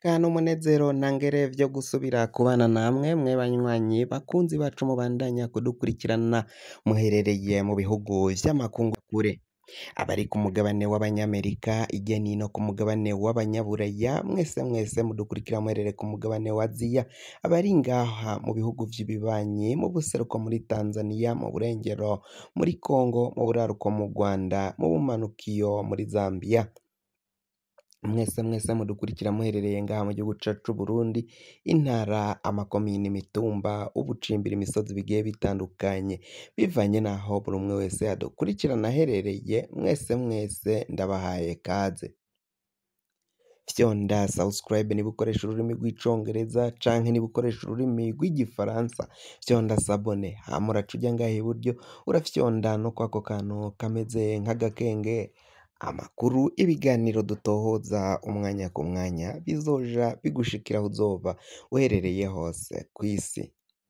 umutekano umunezero ntangere vyo gusubira kubana namwe mwe banywanyi bakunzi bacu mubandanya kudukurikirana muherereye mu bihugu vy'amakungu kure abari ku mugabane w'abanyamerika irya nino ku mugabane w'abanyaburaya mwese mwese mudukurikira muherereye ku mugabane wa aziya abari ngaha mu bihugu vy'ibibanyi mu buseruko muri tanzania mu burengero muri congo mu buraruko mu rwanda mu bumanukiyo muri zambia mwese mwese mudukurikira muherereye ngaha mu gihugu cacu c'Uburundi intara amakomine imitumba ubucimbira imisozi bigiye bitandukanye bivanye naho buri umwe wese adukurikirana aherereye mwese mwese ndabahaye kaze fyonda subscribe niba ukoresha ururimi rw'icongereza canke niba ukoresha ururimi rw'igifaransa fyonda sabone hama uraca uja ngaha iburyo urafyonda no kwako kantu kameze nk'agakenge amakuru ibiganiro dutohoza umwanya ku mwanya bizoja bigushikira aho uzoba uherereye hose kw'isi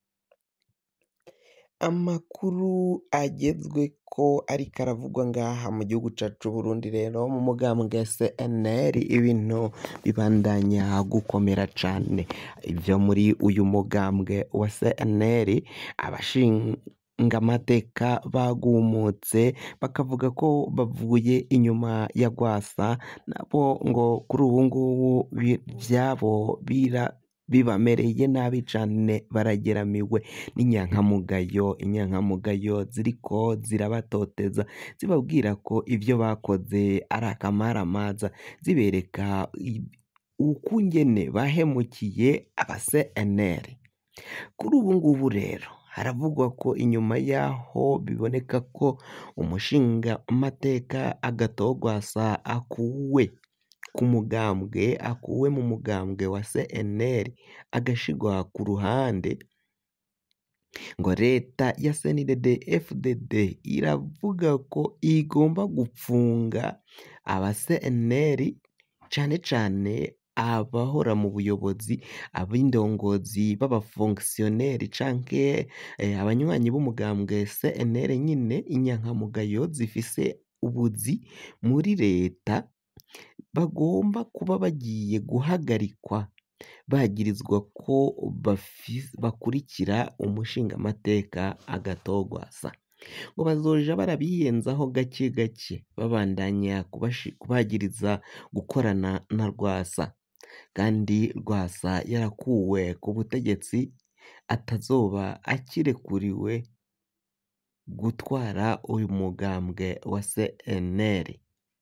amakuru agezweko ariko aravugwa ngaha mu gihugu cacu c'Uburundi rero mu mugambwe CNL ibintu bibandanya gukomera cane ivyo muri uyu mugambwe wa CNL abashingamateka bagumutse bakavuga ko bavuye inyuma ya Rwasa nabo ngo kuri ubu ngubu vyabo bira bibamereye nabi cane barageramiwe n'inyankamugayo inyankamugayo ziriko zirabatoteza zibabwira ko ivyo bakoze ari akamaramaza zibereka ukungene bahemukiye aba CNL kuri ubu ngubu rero haravugwa ko inyuma yaho biboneka ko umushingamateka Agathon Rwasa akuwe ku mugambwe akuwe mu mugambwe wa CNL agashigwa ku ruhande ngo leta ya CNDD FDD iravuga ko igomba gupfunga aba CNL cane cane abahora mu buyobozi ab'indongozi b'abafonctionnaire canke abanywanyi b'umugambwe CNL nyine inyankamugayo zifise ubuzi muri leta bagomba kuba bagiye guhagarikwa bagirizwa ko bakurikira umushingamateka Agathon Rwasa ngo bazoja barabiyenzaho gake gake babandanya kubagiriza gukorana na Rwasa kandi Rwasa yarakuwe ku butegetsi atazoba akirekuriwe gutwara uyu mugambwe wa CNL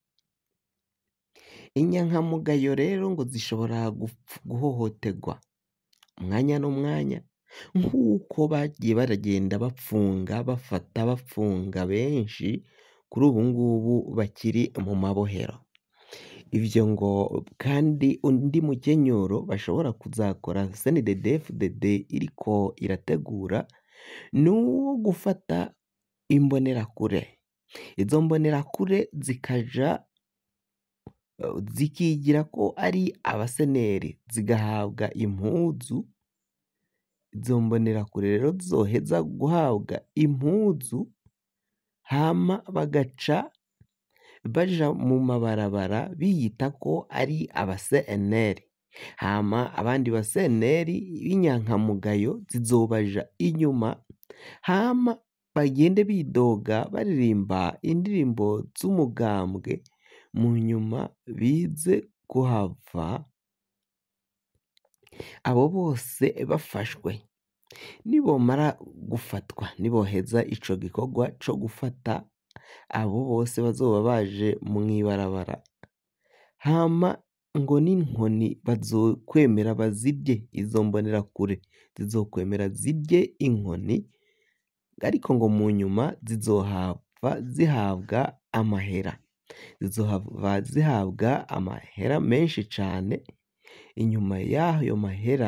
inyankamugayo rero ngo zishobora guhohoterwa umwanya n'umwanya nk'uko bagiye baragenda bapfunga bafata bapfunga benshi kuri ubu ngubu bakiri mu mabohero ivyo ngo kandi undi mukenyuro bashobora kuzakora CNDD FDD iriko irategura nuwo gufata imbonerakure izo mbonerakure zikaja zikigira ko ari abaseneri zigahabwa impuzu izo mbonerakure rero zizoheza guhabwa impuzu hama bagaca baja mu mabarabara biyita ko ari aba CNL hama abandi ba CNL b'inyankamugayo zizobaja inyuma hama bagende bidoga baririmba indirimbo z'umugambwe mu nyuma bize kuhava abo bose bafashwe nibomara gufatwa niboheza ico gikorwa co gufata abo bose bazoba baje mw'ibarabara hama ngo n'inkoni bazokwemera bazirye izo mbonerakure zizokwemera zirye inkoni ariko ngo mu nyuma zizohava zihabwa amahera zizohava zihabwa amahera menshi cane inyuma y'ayo mahera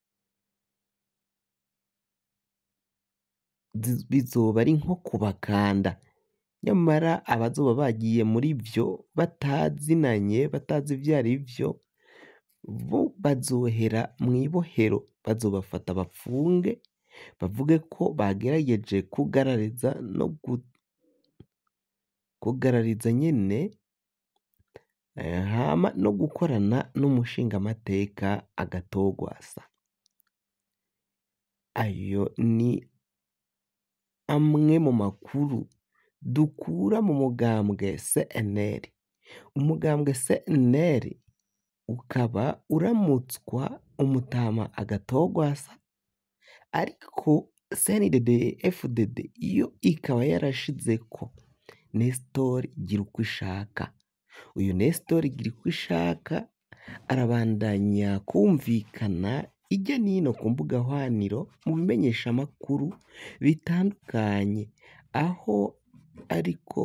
bizoba ari nko kubakanda nyamara abazoba bagiye muri vyo batazinanye batazi ivyo arivyo bo bazohera mw'ibohero bazobafata bapfunge bavuge ko bagerageje kugarariza no kugarariza nyene hama no gukorana n'umushingamateka Agatogwasa ayo ni amwe mu makuru dukura mu mugambwe CNL umugambwe CNL ukaba uramutswa umutama Agatogwasa ariko CNDD FDD yo ikaba yarashizeko Nestor Girukishaka uyu Nestor Girukishaka arabandanya kumvikana ijya nino ku mbuga hwaniro mu bimenyeshamakuru bitandukanye aho ariko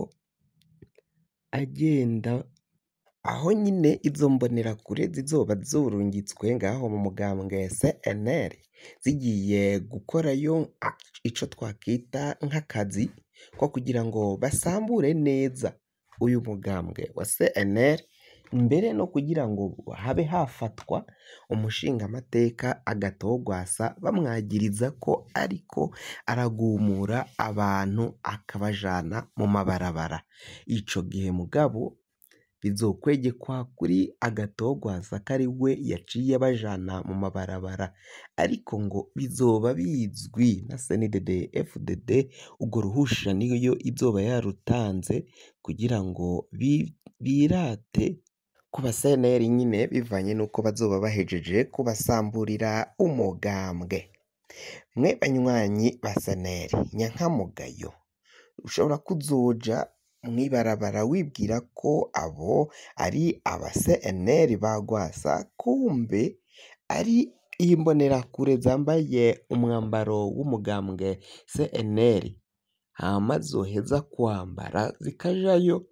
agenda aho nyine izo mbonerakure zizoba zurungitswe ngaho mu mugambwe CNL zigiye gukorayo ico twakita nk'akazi ko kugira ngo basambure neza uyu mugambwe wa CNL mbere no kugira ngo habe hafatwa umushingamateka Agatogwasa bamwagiriza ko ariko aragumura abantu akabajana mu mabarabara ico gihe mugabo bizokwegekwa kuri Agatogwasa ko ari we yaciye abajana mu mabarabara ariko ngo bizoba bizwi na CNDD FDD urwo ruhusha niyo izoba yarutanze kugira ngo birate ku ba CNL nyine bivanye n'uko bazoba bahejeje kubasamburira umugambwe mwe banywanyi ba CNL nyankamugayo ushobora kuzoja mw'ibarabara wibwira ko abo ari aba CNL ba Gwasa kumbe ari imbonerakure zambaye umwambaro w'umugambwe CNL hama zoheza kwambara zikajayo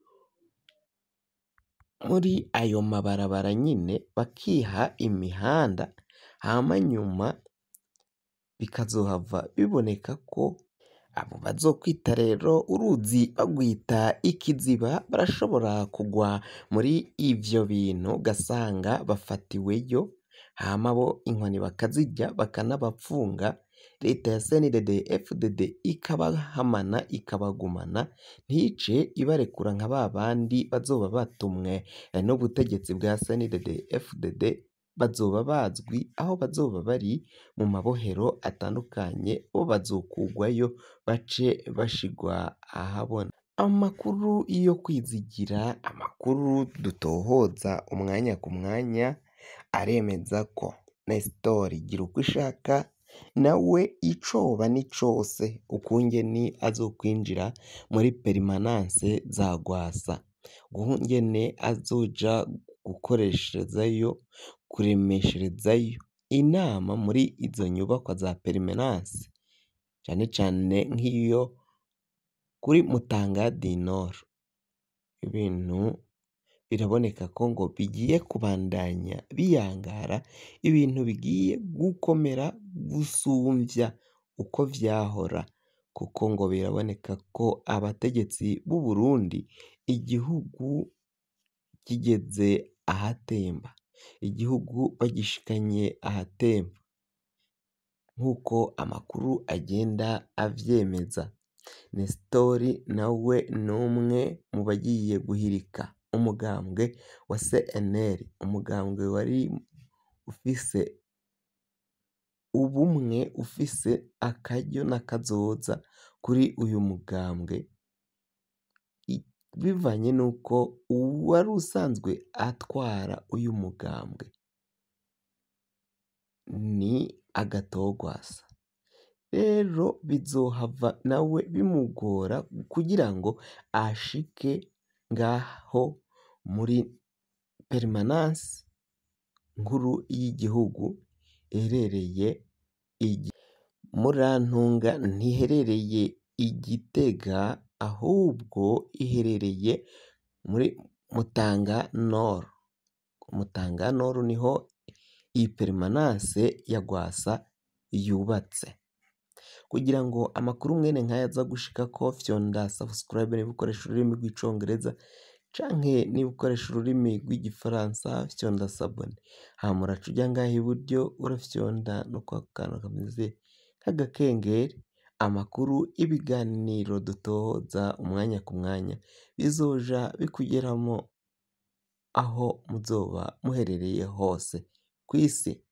muri ayo mabarabara nyine bakiha imihanda hama nyuma bikazohava biboneka ko abo bazokwita rero uruzi bagwita ikiziba barashobora kugwa muri ivyo bintu ugasanga bafatiweyo hama bo inkoni bakazirya bakanabapfunga leta ya CNDD FDD ikabahamana ikabagumana ntice ibarekura nka ba bandi bazoba batumwe n'ubutegetsi bwa CNDD FDD bazoba bazwi aho bazoba bari mu mabohero atandukanye bo bazokugwayo bace bashigwa ahabona amakuru yo kwizigira amakuru dutohoza umwanya ku mwanya aremeza ko Nestor Girukishaka nawe icoba ni cose ukungene azokwinjira muri perimananse za Gwasa ukungene azoja gukoresherezayo kuremesherezayo inama muri izo nyubakwa za perimananse cane cane nk'iyo kuri Mutanga du Nord ibintu biraboneka ko ngo bigiye kubandanya biyangara ibintu bigiye gukomera gusumvya uko vyahora kuko ngo biraboneka ko abategetsi b'u Burundi igihugu kigeze ahatemba igihugu bagishikanye ahatemba nk'uko amakuru agenda avyemeza Nestor nawe n'umwe mu bagiye guhirika umugambwe wa CNL umugambwe wari ufise ubumwe ufise akaryo n'akazoza kuri uyu mugambwe bivanye n'uko uwari usanzwe atwara uyu mugambwe ni Agatogwasa rero bizohava nawe bimugora kugira ngo ashike ngaho muri perimananse nkuru y'igihugu iherereye Murantunga ntiherereye i Gitega ahubwo iherereye muri Mutanga Nord Mutanga Nord niho iyi perimananse ya Gwasa yubatse kugira ngo amakuru mwene nkaya aza gushikako fyonda subscribe niba ukoresha ururimi rw'icongereza canke niba ukoresha ururimi rw'igifaransa fyonda sabone hama uraca uja ngaha iburyo urafyonda no kwa kantu kameze nk'agakengeri amakuru ibiganiro dutohoza umwanya ku mwanya bizoja bikugeramo aho muzoba muherereye hose kw'isi.